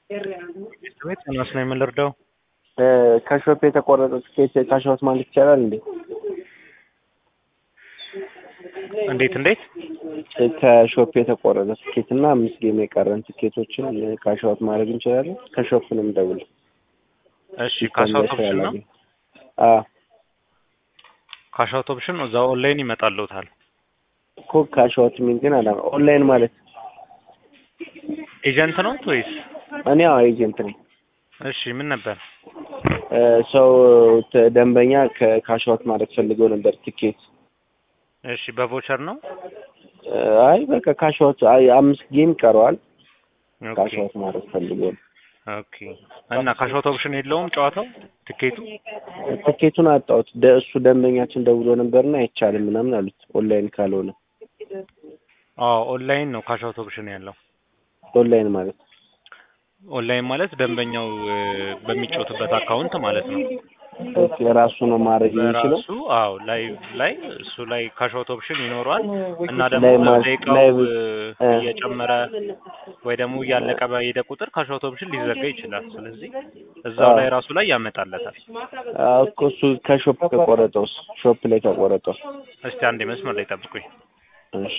ቤት ዮናስ ነው የምንረዳው። ከሾፕ የተቆረጠ ትኬት ካሽአውት ማለት ይቻላል እንዴ? እንዴት እንዴት? ከሾፕ የተቆረጠ ትኬት እና አምስት ጌም የቀረን ትኬቶችን ካሽአውት ማድረግ እንችላለን? ከሾፕ ነው የምደውል። እሺ ካሽአውት ኦፕሽን ነው። አዎ ካሽአውት ኦፕሽን እዛ ኦንላይን ይመጣልዎታል። እኮ ካሽአውት የሚል ግን አላ ኦንላይን ማለት ኤጀንት ነው ወይስ? እኔ አዎ ኤጀንት ነኝ። እሺ ምን ነበር? ሰው ተ- ደንበኛ ከካሽአውት ማድረግ ፈልጎ ነበር ትኬት። እሺ በቮቸር ነው። አይ በቃ ካሽአውት አይ አምስት ጌም ይቀረዋል። ኦኬ ካሽአውት ማድረግ ፈልጎ ነው። ኦኬ። እና ካሽአውት ኦፕሽን የለውም ጨዋታው ትኬቱ? ትኬቱን አጣሁት። ደ- እሱ ደንበኛችን ደውሎ ነበርና አይቻልም ምናምን አሉት ኦንላይን ካልሆነ። አዎ ኦንላይን ነው ካሽአውት ኦፕሽን ያለው። ኦንላይን ማለት ኦንላይን ማለት ደንበኛው እ፣ በሚጫወትበት አካውንት ማለት ነው። ኦኬ ራሱ ነው ማድረግ የሚችለው። በራሱ አዎ ላይቭ ላይ እሱ ላይ ካሽአውት ኦፕሽን ይኖረዋል እና ደግሞ ላይቭ ማለት- ደቂቃው ላይቭ እ፣ እ። እየጨመረ ወይ ደግሞ እያለቀ በሄደ ቁጥር ካሽአውት ኦፕሽን ሊዘጋ ይችላል። ስለዚህ እዛው አዎ። ላይ ራሱ ላይ ያመጣለታል። አዎ እኮ እሱ ከሾፕ ከቆረጠውስ ሾፕ ላይ ከቆረጠው እስቲ አንዴ መስመር ላይ ጠብቁኝ። እሺ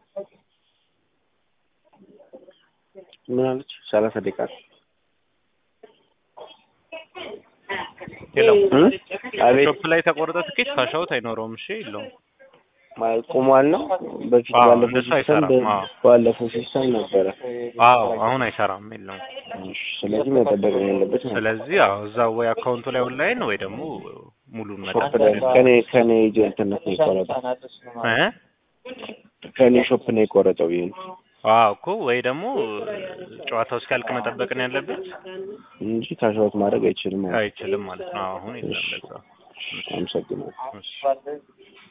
ምን አለች? ሰላሳ ደቂቃ የለውም እ? አቤት ሾፕ ላይ የተቆረጠ ትኬት ካሽአውት አይኖረውም። እሺ የለውም። ማለት ቆሟል ነው። በፊት አዎ፣ ባለፈው እንደሱ ሲስተም አይሰራም። አዎ። ባለፈው ሲስተም ነበረ። አዎ አሁን አይሰራም፣ የለውም። እሺ ስለዚህ መጠበቅ ነው ያለበት ማለት ነው። ስለዚህ አዎ እዛው ወይ አካውንቱ ላይ ኦንላይን ወይ ደግሞ ሙሉን ሾፕ መጠቀም ላይ ከኔ ከኔ ኤጀንትነት ነው የቆረጠው። እ ከኔ ሾፕ ነው የቆረጠው ይሄ ነው አዎ እኮ ወይ ደግሞ ጨዋታው እስኪያልቅ መጠበቅ ነው ያለበት። እንጂ ካሽአውት ማድረግ አይችልም ማለት ነው። አይችልም ማለት ነው። አሁን የለም ለዛ። አመሰግናለሁ። እሺ